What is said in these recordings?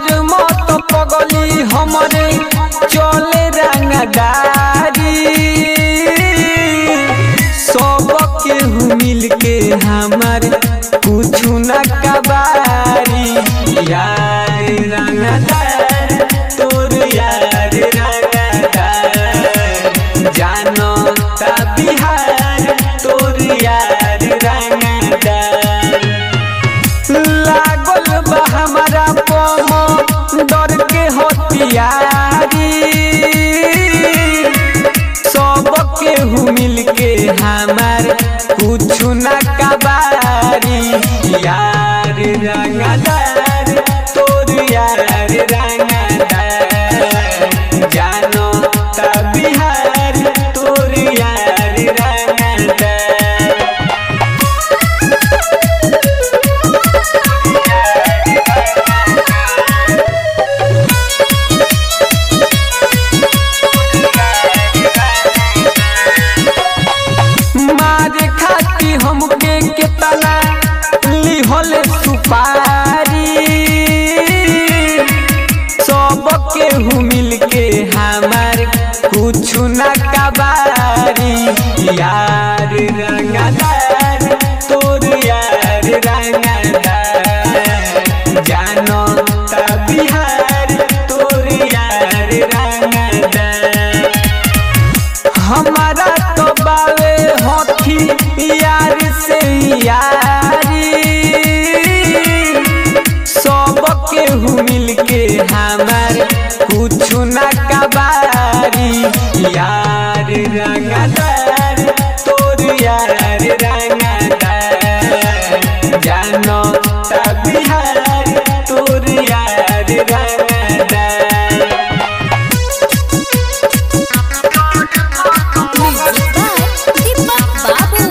तोहर मत पगली हमरे चले रंगदारी सब केहू मिल के हमार कुछ न कबारी यार रंगदार तोर यार रंगदार जानो ता बिहार तोर यार रंगदार लागल बा हमारा पम डर के हथियारी सब केहू मिल के हमार कुछ न कबारी यार रंगदार तोर यार रंगदार जानो ता बिहार तोर यार रंगदार मारे खाती हमके केतना लिहल सुपारी सब केहू मिल के हमार कुछ न कबारी यार रंगदार तोर यार रंगदार जानो ता बिहार तोर यार रंगदार हमारा तो बावे होठी यार से यारी सब केहू मिल के हमार कुछ न कबारी यार रंगदार तोर यार रंगदार जानो ता बिहार तोर यार रंगदार म्यूजिक बाय दीपक बाबू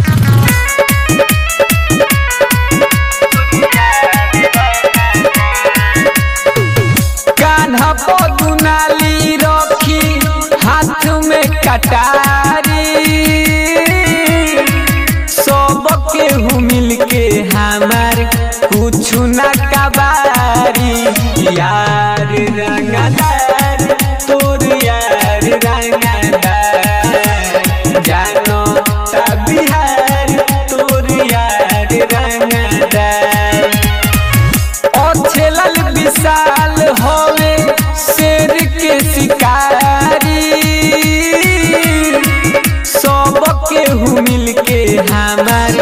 कान्हा पदुनाली रखी हाथ में कटारी सब केहू मिल के हमार कुछ न कबारी यार रंगदार तोर यार रंगदार जानो ता बिहार तोर यार रंगदार अछेलल विशाल होवे शेर के शिकारी सब केहू मिल के हमार